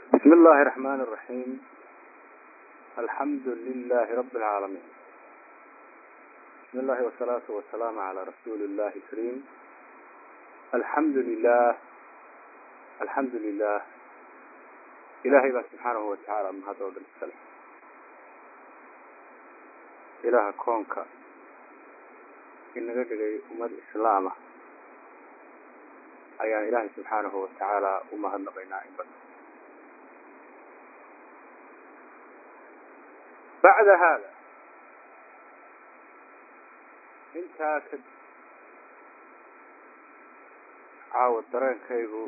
بسم الله الرحمن الرحيم الحمد لله رب العالمين بسم الله والصلاة والسلام على رسول الله الكريم الحمد لله الحمد لله إلهي بقى سبحانه وتعالى من هذا ودن السلام إله كونك إن قدر أمد إسلامه ayaan ilaahay subxaanahu watacaala u mahadnaqaynaa in badan bacda haada intaa ka caawa dareenkaygu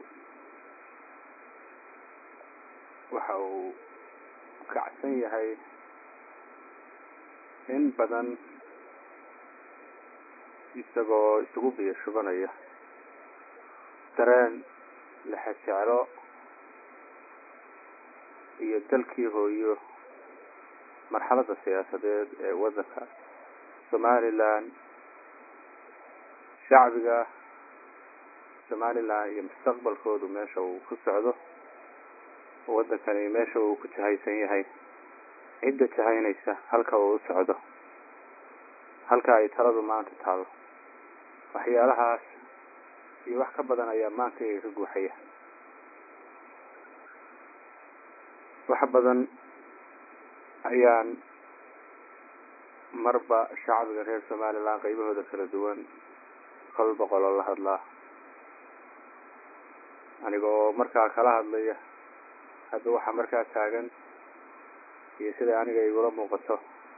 waxa uu kacsan yahay in badan isagoo isugu biyo shubanaya dareen lexejeclo iyo dalkii hooyo marxaladda siyaasadeed ee waddanka somalilan shacbiga somalilan iyo mustaqbalkoodu meesha uu ku socdo waddankani meesha uu ku jahaysan yahay cidda jahaynaysa halka uu u socdo halka ay taladu maanta taalo waxyaalahaas iyo wax ka badan ayaa maanta iga ka guuxaya wax badan ayaan marba shacbiga reer somalilan qaybahooda kala duwan kol boqoloo la hadlaa aniga oo markaa kala hadlaya hadda waxaa markaa taagan iyo siday aniga igula muuqato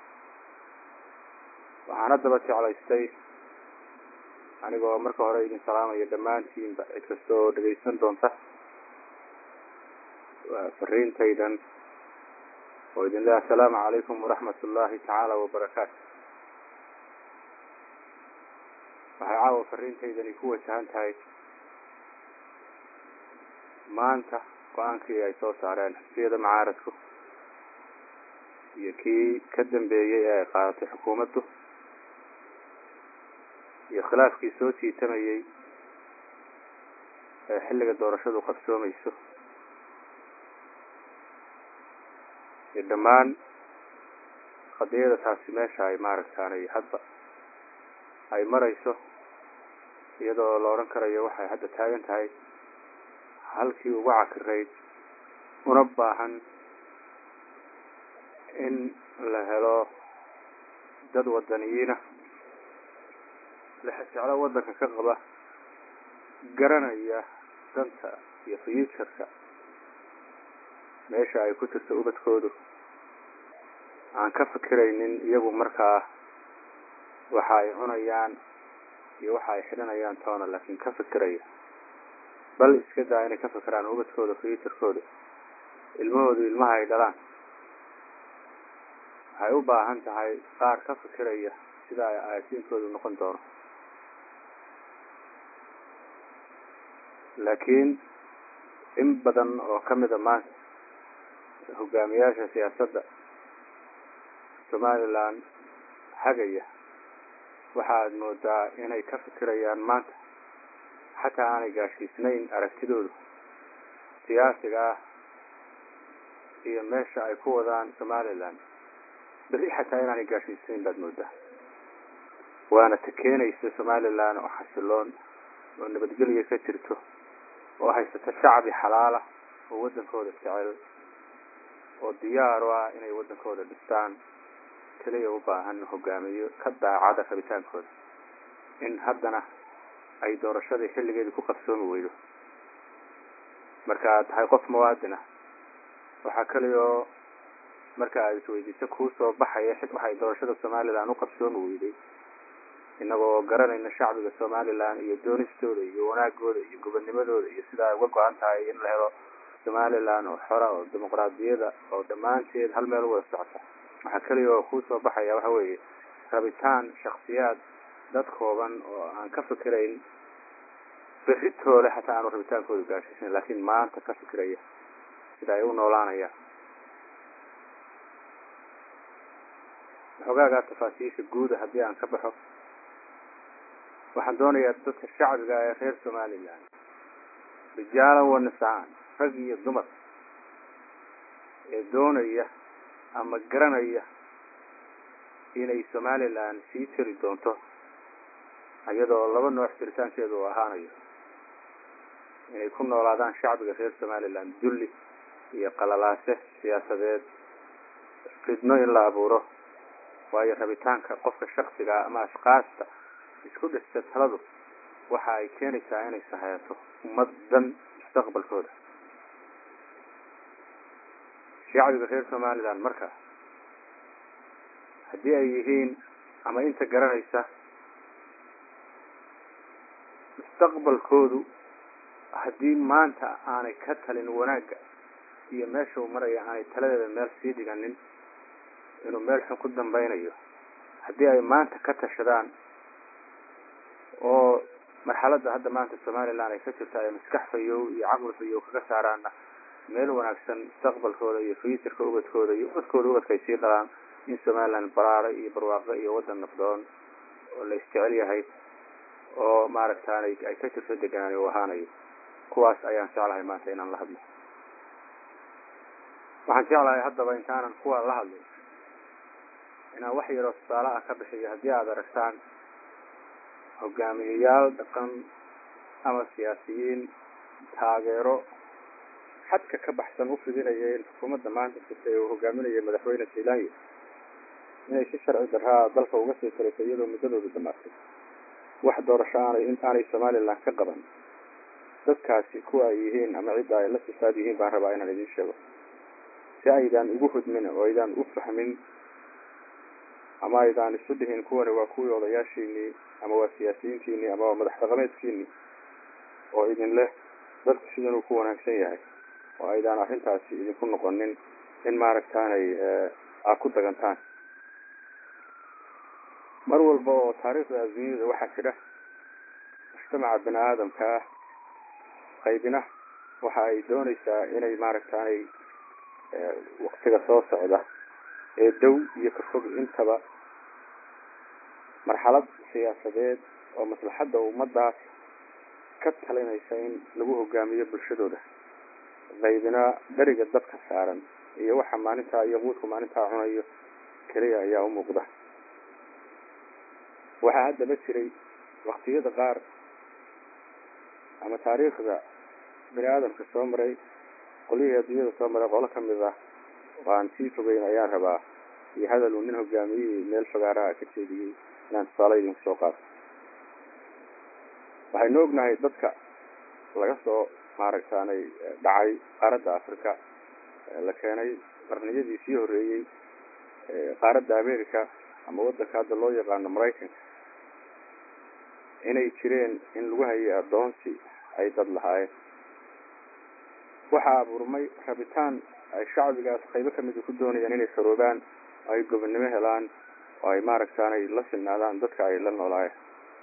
waxaan haddaba jeclaystay anigoo marka hore idin salaamaya dhammaantiinba cid kasta oo dhegaysan doonta fariintaydan oo idin leh assalaamu calaykum waraxmat ullaahi tacaala wabarakaatu waxay caawa fariintaydani ku wajahan tahay maanta go-aankii ay soo saareen xisbiyada macaaradku iyo kii ka dambeeyey ee ay qaadatay xukuumaddu iyo khilaafkii soo jiitamayey ee xilliga doorashadu qabsoomayso iyo dhammaan qadiyada taasi meesha ay maaragtaanay hadba ay marayso iyadoo la odhan karayo waxay hadda taagan tahay halkii ugu cakirayd una baahan in la helo dad wadaniyiina lexejeclo waddanka ka qaba garanaya danta iyo fuuturka meesha ay ku jirto ubadkoodu aan ka fikiraynin iyagu markaa waxa ay cunayaan iyo waxa ay xidhanayaan toona laakiin ka fikiraya bal iska daa inay ka fikiraan ubadkooda fuuturkooda ilmahoodu ilmaha ay dhalaan waxay u baahan tahay qaar ka fikiraya sida ay aasiinkoodu noqon doono laakiin in badan oo ka mida maanta hogaamiyaasha siyaasadda somalilan hagaya waxaad moodaa inay ka fikirayaan maanta xataa aanay gaashiisnayn aragtidoodu siyaasiga ah iyo meesha ay ku wadaan somalilan berri xataa inaanay gaashiisnayn baad moodaa waana ta keenaysa somalilan oo xasiloon oo nabadgelya ka jirto oo haysata shacbi xalaala oo waddankooda jecel oo diyaar u ah inay waddankooda dhistaan keliya u baahan hogaamiyo ka daacada rabitaankooda in haddana ay doorashadii xilligeedii ku qabsoomi weydo marka aad tahay qof muwaadin ah waxaa keliya oo marka aad isweydiiso kuu soo baxaya waxay doorashada somalilan u qabsoomi weyday inagoo garanayna shacbiga somalilan iyo doonistooda iyo wanaagooda iyo gobonnimadooda iyo sida ay uga go-an tahay in la helo somalilan oo xora oo dimuqraadiyada oo dhammaanteed hal meel u wada socota waxaa keliya oo kuu soo baxaya waxa weeye rabitaan shaksiyaad dad kooban oo aan ka fikirayn berritoole xataa aanu rabitaankooda gaashiisan laakiin maanta ka fikiraya sida ay u noolaanayaan xogaagaa tafaasiisha guuda haddii aan ka baxo waxaan doonayaa dadka shacbiga ee reer somalilan rijaalan wa nisaan rag iyo dumar ee doonaya ama garanaya inay somaliland sii jiri doonto iyadoo laba nooc jiritaankeedu uu ahaanayo inay ku noolaadaan shacbiga reer somaliland dulli iyo qalalaase siyaasadeed fidno in la abuuro waayo rabitaanka qofka shaksigaa ama ashkaasta isku dhista taladu waxa ay keenaysaa inay sahayato ummaddan mustaqbalkooda shacbiga reer somaliland marka haddii ay yihiin ama inta garanaysa mustaqbalkoodu haddii maanta aanay ka talin wanaagga iyo meesha uu maraya aanay taladeeda meel sii dhiganin inuu meel xun ku dambaynayo haddii ay maanta ka tashadaan oo marxaladda hadda maanta somaliland ay ka jirto ay maskax fayow iyo caqli fayow kaga saaraanna meel wanaagsan mustaqbalkooda iyo futurka ubadkooda iyo ubadkooda ubadka ay sii dhalaan in somaliland baraaro iyo barwaaqo iyo waddan nafdoon oo la isjecel yahay oo maaragtaanay ay ka jirto deganaan u ahaanayo kuwaas ayaan jeclahay maanta inaan la hadlo waxaan jeclahay haddaba intaanan kuwa la hadlin inaan wax yaroo tusaale ah ka bixiyo haddii aada aragtaan hogaamiyeyaal dhaqan ama siyaasiyiin taageero xadka ka baxsan u fidinaya in xukuumadda maanta jirtay uu hogaaminaya madaxweyne jailaanya inay si sharci darraa dalka uga sii talisay iyadoo muddadoodu dhamaatay wax doorasho aanay aanay somaliland ka qaban dadkaasi kuwa ay yihiin ama cidda ay la sifaad yihiin baan rabaa inaan idin sheego si aydaan ugu hudmin oo aydaan u fahmin ama aydaan isu dhihin kuwani waa kuwii odayaashiinii ama waa siyaasiyiintiinii ama waa madax dhaqameedkiinii oo idin leh dadku sidanuu ku wanaagsan yahay oo aydaan arrintaasi idinku noqonin in maaragtaanay aa ku dagantaan mar walba oo taariikhda adduunyada waxaa jira mujtamaca bini aadamka ah qaybina waxa ay doonaysaa inay maaragtaanay waktiga soo socda ee dow iyo ka fog intaba marxalad siyaasadeed oo maslaxadda ummaddaas ka talinaysa in lagu hogaamiyo bulshadooda qaybina beriga dadka saaran iyo waxa maalintaa iyo quudku maalintaa cunayo keliya ayaa u muuqda waxaa haddaba jiray waktiyada qaar ama taariikhda bini aadamka soo maray qolyihii adduunyada soo maray qolo ka mid ah oo aan sii fogeyn ayaan rabaa iyo hadal uu nin hogaamiyihii meel fagaaraha ka jeediyey inaan tusaale idinku soo qaato waxaynu ognahay dadka laga soo maaragtaanay dhacay qaaradda africa la keenay qarniyadii sii horreeyey qaaradda america ama waddanka hadda loo yaqaano maraykanka inay jireen in lagu hayay addoonsi ay dad lahaayeen waxaa abuurmay rabitaan ay shacbigaas qaybo kamida ku doonayaan inay saroobaan oo ay gobonnimo helaan oo ay maaragtaanay la silnaadaan dadka ay la noolaayeen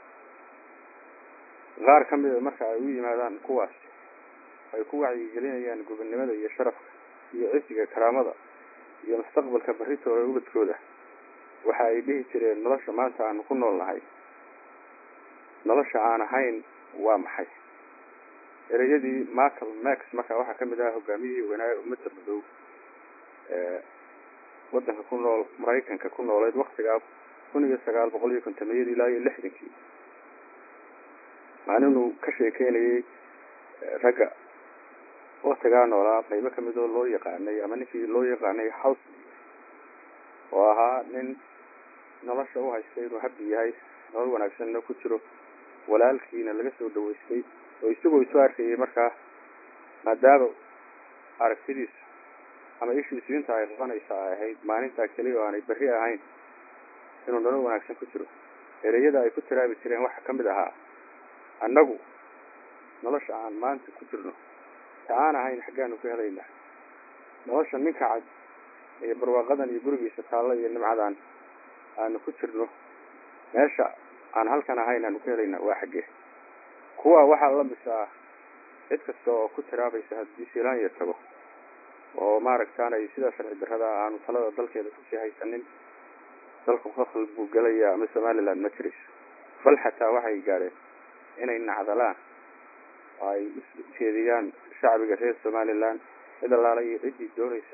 qaar ka mida marka ay u yimaadaan kuwaas ay ku wacyigelinayaan gobonnimada iyo sharafka iyo cisiga karaamada iyo mustaqbalka barritooda ubadkooda waxa ay dhihi jireen nolosha maanta aanu ku nool nahay nolosha aan ahayn waa maxay ereyadii michael max marka waxaa kamid ahaa hogaamiyihii weynaaye ummadda madow ee waddanka ku nool maraykanka ku nooleyd waktigaa kun iyo sagaal boqol iyo kontomiyadii ilaa iyo lixdankii maalinuu ka sheekeynayay ragga waktigaa noolaa qaybo kamid oo loo yaqaanay ama ninkii loo yaqaanay house oo ahaa nin nolosha u haystay inuu habbi yahay nolol wanaagsanna ku jiro walaalkiina laga soo dhaweystay oo isagoo isu arkayay markaa maadaama aragtidiisu ama ishiisu inta ay qabanaysa ay ahayd maalintaa keliya oo aanay berri ahayn inuu nolol wanaagsan ku jiro ereyada ay ku tiraabi jireen waxaa ka mid ahaa annagu nolosha aan maanta ku jirno ta aan ahayn xaggaanu ka helaynaa nolosha ninka cad iyo barwaaqadan iyo gurigiisa taalla iyo nimcadan aanu ku jirno meesha aan halkan ahayn aanu ka helaynaa waa xaggee kuwa waxaa la misaa cid kasta oo ku tiraabaysa haddii silaanya tago oo maaragtaanay sidaa sharci darrada aanu talada dalkeeda kusii haysanin dalku fakhl buu gelayaa ama somaliland ma jirayso bal xataa waxay gaadheen inay nacdalaan oo ay ujeediyaan shacbiga reer somaliland cid allaala iyo ciddii doonaysa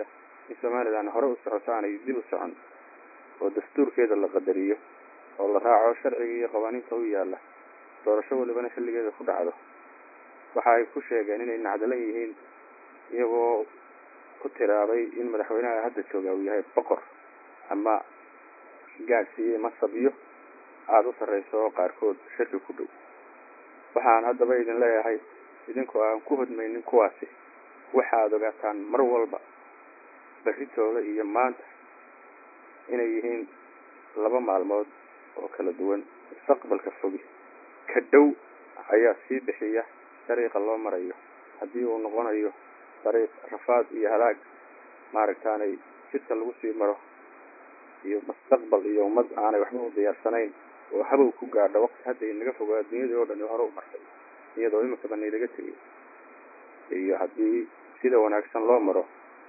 in somalilan hore u socoto aanay dib u socon oo dastuurkeeda la qadariyo oo la raaco sharciga iyo qawaaniinta u yaalla doorasho walibana xilligeeda ku dhacdo waxa ay ku sheegeen inay nacdalan yihiin iyagoo ku tiraabay in madaxweynaha hadda jooga uu yahay boqor ama gaadhsiiyey masabyo aada u sarreyso oo qaarkood shirki ku dhow waxaan haddaba idin leeyahay idinkoo aan ku hodmaynin kuwaasi waxaad ogaataan mar walba berritooda iyo maanta inay yihiin laba maalmood oo kala duwan mustaqbalka fogi ka dhow ayaa sii bixiya dariiqa loo marayo haddii uu noqonayo dariiq rafaad iyo halaag maaragtaanay jidka lagu sii maro iyo mustaqbal iyo ummad aanay waxba u diyaarsanayn oo habow ku gaadha waqti hadda inaga fogo adduunyadii oo dhani hore u martay iyadoo iminkaba naylaga tegay iyo haddii sida wanaagsan loo maro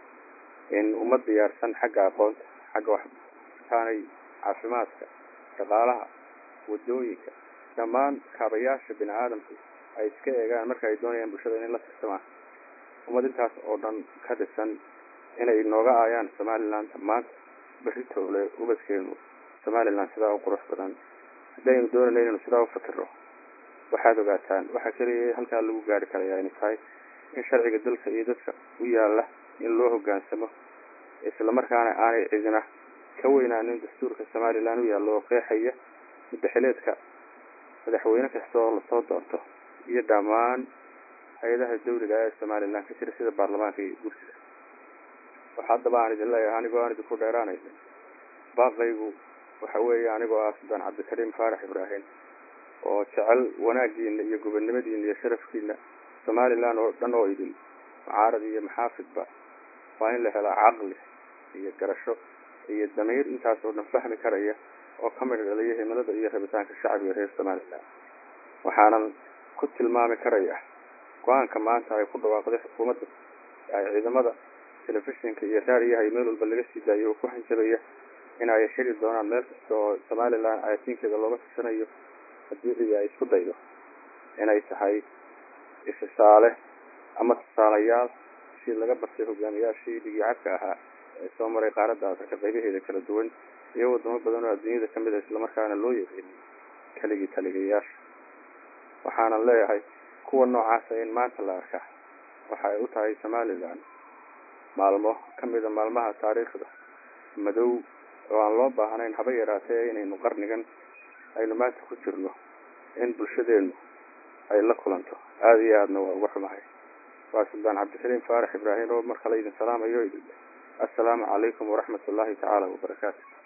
in ummad diyaarsan xagga aqoonta xagga waxtaanay caafimaadka dhaqaalaha waddooyinka dhammaan kaabayaasha bini aadamku ay iska eegaan marka ay doonayaan bulshada inay la tirsamaan ummad intaas oo dhan ka dhisan inay nooga aayaan somaliland maanta beritoole ubadkeenu somaliland sidaa u qurux badan haddaynu doonayna inaynu sidaa u fakirno waxaad ogaataan waxaa keliya halkaa lagu gaari karayaa inay tahay in sharciga dalka iyo dadka u yaalla in loo hoggaansamo islamarkaana aanay cidina ka weynaanin dastuurka somaliland u yaallo oo qeexaya mudaxileedka madaxweyne kasta oo lasoo doorto iyo dhammaan hay-adaha dawliga ee somaliland ka jira sida baarlamaanka iyo gursiga waxa haddaba aan idin leeyahay anigoo aan idinku dheeraanaynin baaqaygu waxa weeye anigoo ah suldaan cabdikariim faarax ibraahim oo jecel wanaagiina iyo gobonnimadiina iyo sharafkiina somaliland oo dhan oo idin mucaarad iyo maxaafidba waa in la helaa caqli iyo garasho iyo damiir intaas oo dhan fahmi karaya oo ka midh dhaliya himilada iyo rabitaanka shacbiga reer somaliland waxaanan ku tilmaami karaya go-aanka maanta ay ku dhawaaqday xukuumadda ay ciidamada telefishinka iyo raadiyaha iyo meel walba laga sii daayo oo ku hanjabaya in ay xiri doonaan meel kasta oo somaliland ayatiinkeeda looga tirsanayo haddii cidi ay isku daydo inay tahay ifisaale ama tusaalayaal si laga bartay hogaamiyaashii dhigicadka ahaa ee soo maray qaaradda afrika qaybaheeda kala duwan iyo wadamo badan oo adduunyada ka mid a islamarkaana loo yaqaanay keligii taligayaasha waxaanan leeyahay kuwa noocaasa in maanta la arkaa waxa ay u tahay somaliland maalmo ka mida maalmaha taariikhda madow oo aan loo baahnayn haba yaraatee inaynu qarnigan aynu maanta ku jirno in bulshadeenu ay la kulanto aada iyo aadna waa uga xumahay waa suldaan cabdikariim faarax ibraahim oo mar kale idin salaamayo idin assalaamu calaykum waraxmat ullaahi tacaala wabarakaatu